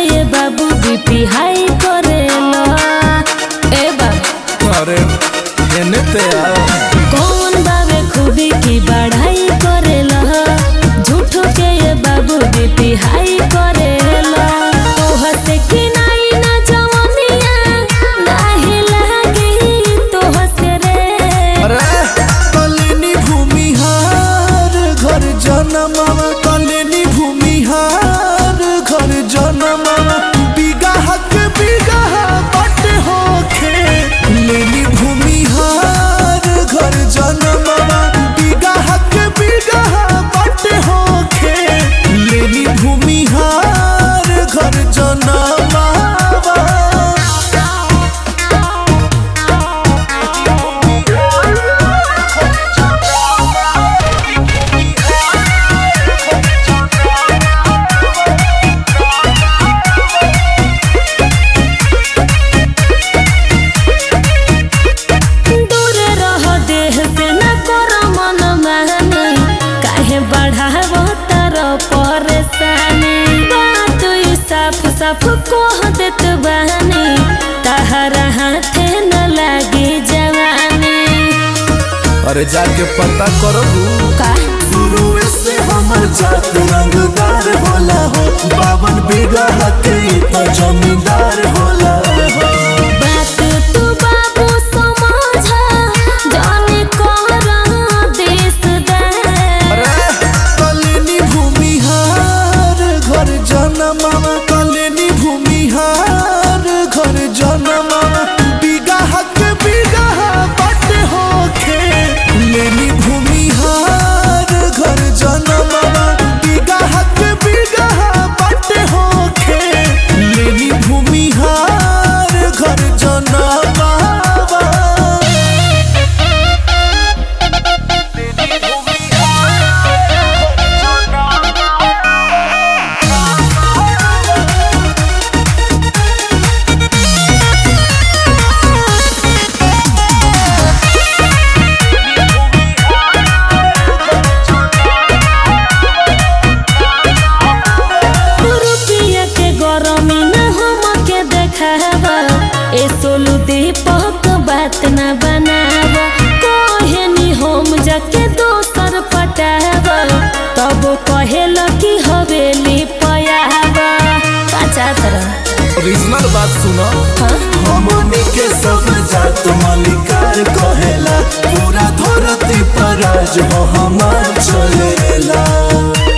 ये बाबू बीपी हाई करेला ए बाबू अरे एने ते आ कौन बाबे खूबी की बढ़ाई करेला झूठो के ये बाबू बीपी हाई करेला तोह से की नाई ना जवनिया नाही लागी तोह से रे अरे कलिनी भूमिहार घर जनमावा कलिनी भूमिहार घर जनमावा बिगहा के बिगहा बट होखे लेनी भूमिहार घर जनमावा बिगहा के बिगहा बट होखे लेनी भूमिहार घर जनमावा दूर रह देह से न कर मन मानी काहे बढ़ाव तर परेशानी बात ई साफ साफ कह देत बानी तहरा हाथे न लागी जवानी अरे जाके पता करबू का शुरू से हमर जात रंगदार होला हो बावन बीघा के तो जमींदार होला हो बात तू बाबू समझ जाने कर देश दे अरे कलिनी भूमिहार घर जनमावा कलिनी भूमिहार घर जनमावा बीघा के बीघा बट होखे लेनी भूमिहार घर जनमावा बीघा के बीघा बट होखे लेनी भूमिहार घर जनमावा रुपया के गरमी न हम के देखावा ए सोलू दीपक बात न बनावा कहे नी हम जाके दोसर पटावा तब कहेल कि हवेली पयावा काचा तरह ओरिजिनल बात सुनो हाँ? हमनी के सब जात मालिकार कहेला पूरा धरती पर राज हो हमार चलेला